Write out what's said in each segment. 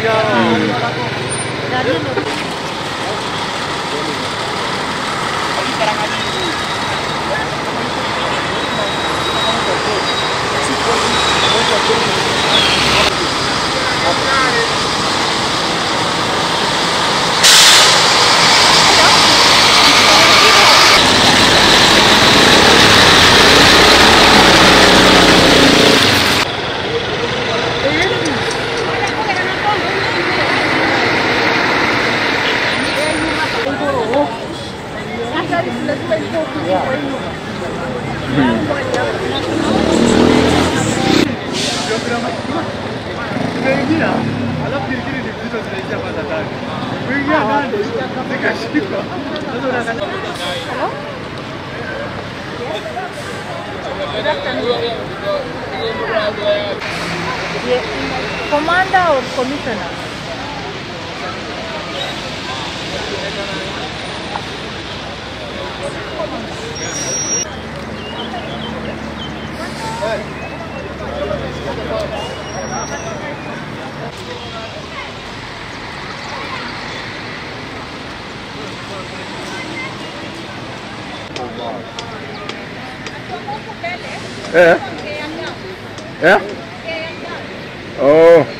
Nimeingia alafu kirikiri ni vitu zinaingia kwanza ndani. Kuingia ndani nikashikwa. Sasa unaangalia Commander or commissioner? Eh? Eh? Oh.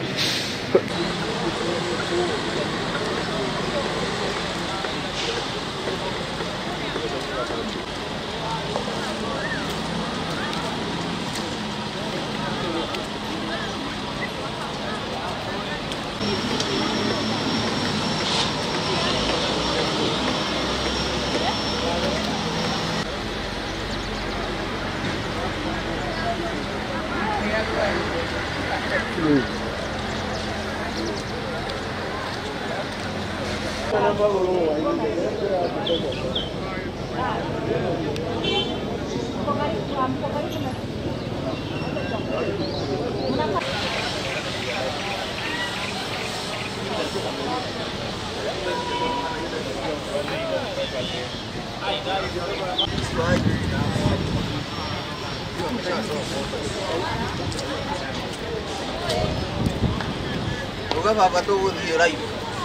Uga baba tu gũthiĩ ũraihu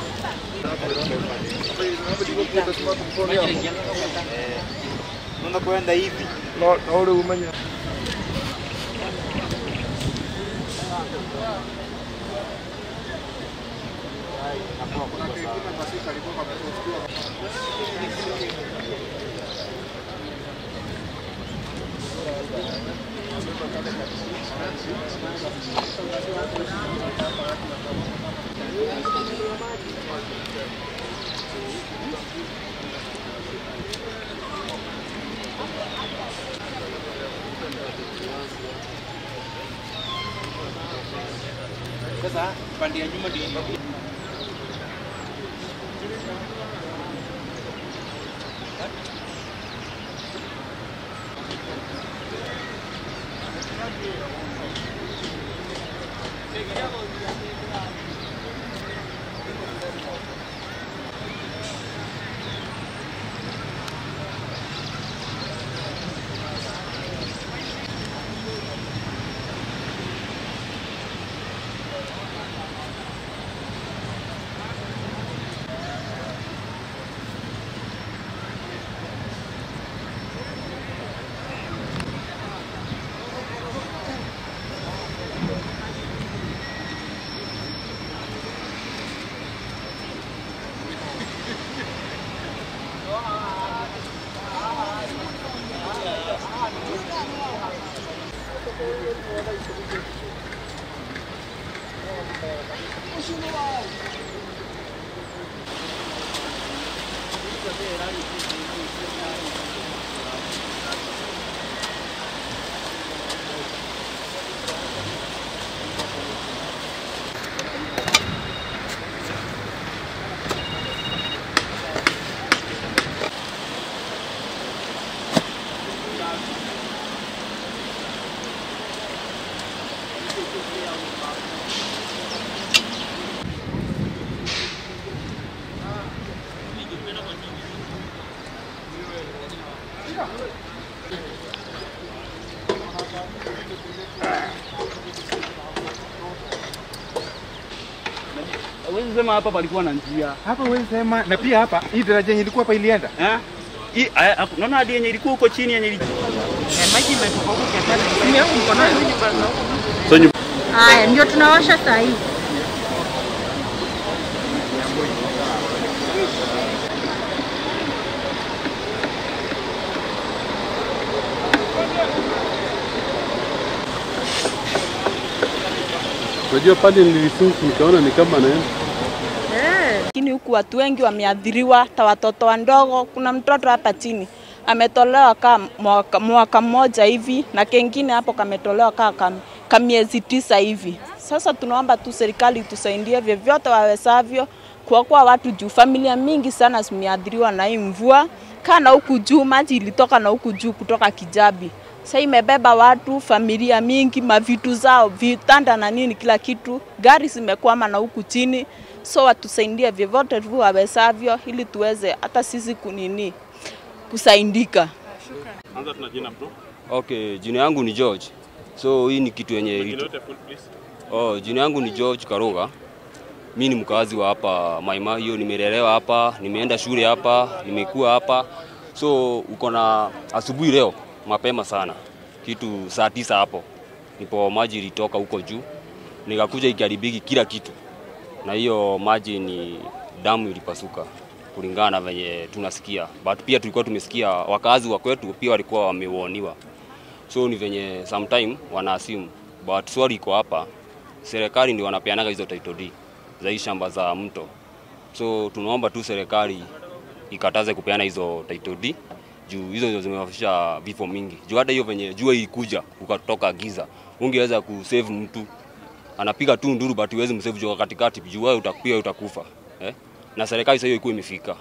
unakwenda hivi No, no rĩu umenya. sasa pande ya nyuma ndio Huwezi sema hapa palikuwa na njia. Hapa wewe sema na pia hapa hii daraja yenye ilikuwa hapa ilienda. Eh? Hii aya, hapo- Unaona hadi yenye ilikuwa huko chini yenye ilikuwa. So nyumba Haya, ndio tunawasha saa hii. Unajua pale nilisunku nikaona ni kama naenda lakini huku watu wengi wameathiriwa, hata watoto wadogo. Kuna mtoto hapa chini ametolewa kama mwaka, mwaka mmoja hivi na kengine hapo kametolewa kaa kam, kamiezi tisa hivi. Sasa tunaomba tu serikali tusaidie vyovyote wawezavyo kuokoa watu juu familia mingi sana zimeathiriwa na hii mvua. Kana huku juu maji ilitoka na huku juu kutoka Kijabi. Sasa imebeba watu, familia mingi, mavitu zao, vitanda na nini, kila kitu. Gari zimekwama na huku chini, so watusaidie vyovyote tu wawezavyo, ili tuweze hata sisi kunini kusaidika. anza tuna jina bro. Okay, jina yangu ni George. So hii ni kitu yenye Jina itu... yote full please. Oh, jina yangu ni George Karuga. Mi ni mkazi wa hapa Maima, hiyo nimelelewa hapa, nimeenda shule hapa, nimekuwa hapa. So uko na asubuhi leo mapema sana, kitu saa tisa hapo nipo maji ilitoka huko juu, nikakuja ikaribiki kila kitu, na hiyo maji ni damu ilipasuka kulingana na venye tunasikia, but pia tulikuwa tumesikia wakazi wa kwetu pia walikuwa wameuoniwa so ni venye sometime wana assume but swali iko hapa, serikali ndio wanapeanaga hizo title deed za hii shamba za mto, so tunaomba tu serikali ikataze kupeana hizo title deed juu hizo ndio zimewafisha vifo mingi. Juu hata hiyo venye jua ilikuja ukatoka giza, ungeweza kusave mtu anapiga tu nduru but huwezi msave juu katikati, juu wewe utakuwa utakufa eh? na serikali sasa hiyo ikuwa imefika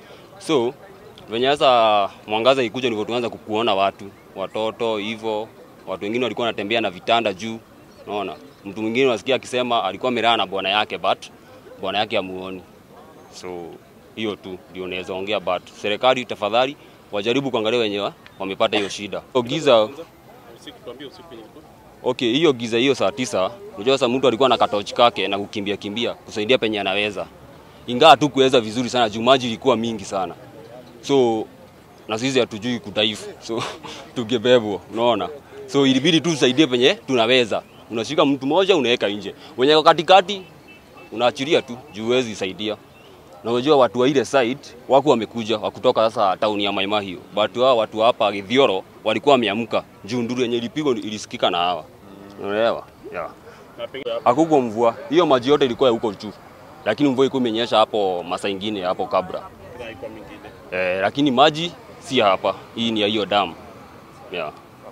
so venye sasa mwangaza ikuja ndivyo tuanza kukuona watu watoto hivyo watu wengine walikuwa wanatembea na vitanda juu unaona mtu mwingine unasikia akisema alikuwa amelala na bwana yake but bwana yake amuoni so hiyo tu ndio naweza ongea but serikali tafadhali wajaribu kuangalia wenye wamepata hiyo shida so, giza Usiku tuambie usiku yenye ilikuwa. Okay, hiyo giza hiyo saa tisa, unajua sasa mtu alikuwa na katochi kake na kukimbia kimbia kusaidia penye anaweza, ingawa tu kuweza vizuri sana juu maji ilikuwa mingi sana, so na sisi hatujui kudaifu, so tungebebwa, unaona, so ilibidi tu tusaidie penye tunaweza. Unashika mtu mmoja unaweka nje, wenye wako katikati unaachilia tu juu huwezi saidia. Na unajua watu wa ile side wako wamekuja wakutoka sasa tauni ya Maima hiyo, but hao watu hapa Githioro walikuwa wameamka juu nduru yenye ilipigwa ilisikika na hawa, unaelewa? Yeah. Na pengine Hakukuwa mvua, hiyo maji yote ilikuwa ya huko juu, lakini mvua ilikuwa imenyesha hapo masaa ingine hapo kabla kuna iko mingine. eh, lakini maji si ya hapa, hii ni ya hiyo damu yeah.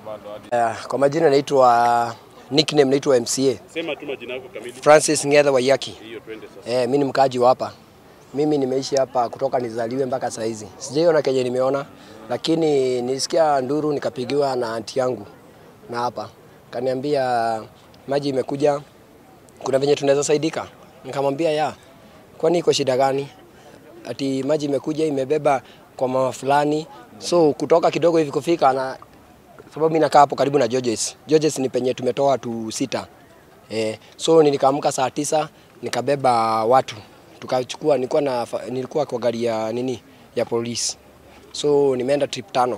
Uh, kwa majina naitwa nickname naitwa MCA Sema tu majina yako kamili. Francis Ngetha Waiyaki. Hiyo twende sasa. Eh, mimi ni mkaaji wa hapa. Mimi nimeishi hapa kutoka nizaliwe mpaka saa hizi. Sijaiona kenye nimeona, lakini nilisikia nduru nikapigiwa na anti yangu na hapa kaniambia maji imekuja, kuna venye tunaweza saidika. Nikamwambia ya, kwani iko shida gani? Ati maji imekuja imebeba kwa mama fulani, so kutoka kidogo hivi kufika na sababu mimi nakaa hapo karibu na Georges. Georges ni penye tumetoa watu sita. Eh, so nikaamka saa tisa nikabeba watu tukachukua, nilikuwa na nilikuwa kwa gari ya nini ya polisi, so nimeenda trip tano.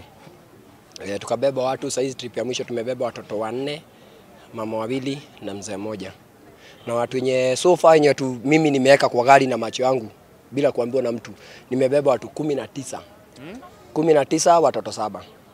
E, tukabeba watu. Saizi trip ya mwisho tumebeba watoto wanne, mama wawili na mzee mmoja, na watu wenye so far wenye watu mimi nimeweka kwa gari na macho yangu bila kuambiwa na mtu, nimebeba watu kumi na tisa kumi na tisa watoto saba